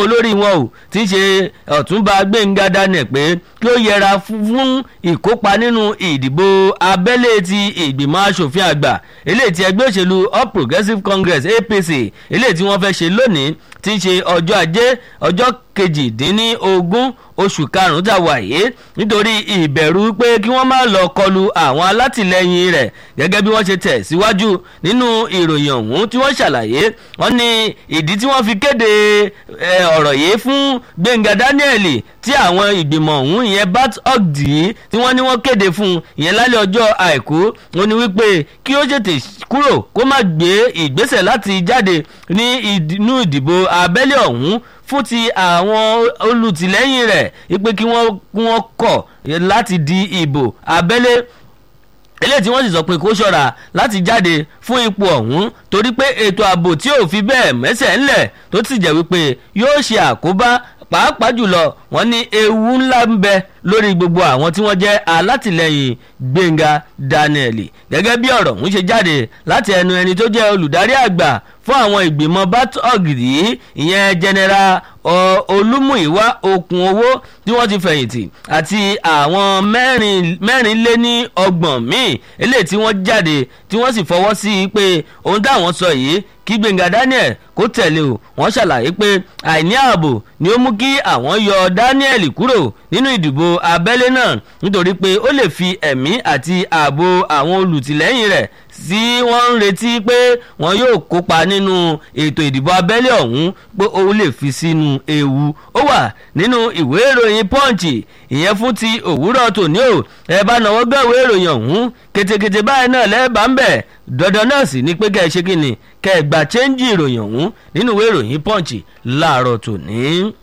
olórí wọn ò tí í ṣe ọ̀túnba gbẹ̀ngà daniel pé kí ó yẹra fún ìkópa nínú ìdìbò abẹ́lé ti ìgbìmọ̀ asòfin àgbà eléyìí ti ẹgbẹ́ òṣèlú all progressives congress apc eléyìí tí wọ́n fẹ́ ṣe lónìí tí í ṣe ọjọ́ ajé ọjọ́ kejìdínlógún oṣù karùn-ún tá a wà yìí nítorí ìbẹ̀rù pé kí wọ́n má lọ kọlu àwọn alátìlẹyìn rẹ̀ gẹ́gẹ́ bí wọ́n ṣe tẹ̀ síwájú nínú ìròyìn ọ̀hún tí wọ́n ṣàlàyé wọ́n ní ìdí tí wọ́n fi kéde ọ̀rọ̀ yìí fún gbẹ̀ngà daniel tí àwọn ìgbìmọ̀ ọ̀hún ìyẹn bat ogdi tí wọ́n ní wọ́n kéde fún ìyẹn lálẹ́ ọjọ́ àìkú wọ́n ní wípé kí ó tètè kúrò kó má gbé ìgbésẹ̀ láti jáde ní inú ìdìbò abẹ́lé ọ̀hún fún ti àwọn olùtìlẹ́yìn rẹ̀ wípé kí wọ́n kọ̀ láti di ìbò abẹ́lé eléyìí tí wọ́n sì sọ pé kó ṣọ́ra láti jáde fún ipò ọ̀hún torí pé ètò ààbò tí ò fi bẹ́ẹ̀ mẹ́sẹ̀ ńlẹ̀ tó sì jẹ́ wípé yóò ṣe àkóbá pàápàá jùlọ wọ́n ní ewu ńlá ń bẹ lórí gbogbo àwọn tí wọ́n jẹ́ alátìlẹyìn gbẹ̀ngà daniel gẹ́gẹ́ bí ọ̀rọ̀ ń ṣe jáde láti ẹnu ẹni tó jẹ́ olùdarí àgbà fún àwọn ìgbìmọ̀ batog yìí ìyẹn general olúmúìwá okùn owó tí wọ́n ti fẹ̀yìntì àti àwọn mẹ́rin lé ní ọgbọ̀n míì eléyìí tí wọ́n jáde tí wọ́n sì fọwọ́ sí i pé ohun táwọn sọ yìí kí gbẹ̀ngà daniel kó tẹ̀lé o wọ́n ṣàlàyé pé àìní ààbò ni ó mú kí àwọn yọ daniel kúrò nínú ìdìbò abẹ́lé náà nítorí pé ó lè fi ẹ̀mí àti ààbò àwọn olùtìlẹ́yìn rẹ̀ tí wọ́n ń retí pé wọ́n yóò kópa nínú ètò ìdìbò abẹ́lé ọ̀hún pé ó lè fi sínú ewu ó wà nínú ìwé ìròyìn punch ìyẹn fún ti òwúrọ̀ tòní o ẹ bá náwó gbọ́ ìwé ìròyìn ọ̀hún ketekete báyìí náà lẹ́ẹ̀bà ń bẹ̀ dandan náà sì ni pé kẹ́ ẹ ṣe kí ni kẹ́ ẹ gba chẹ́ńjì ìròyìn ọ̀hún nínú ìwé ìròyìn punch láàárọ̀ tòní.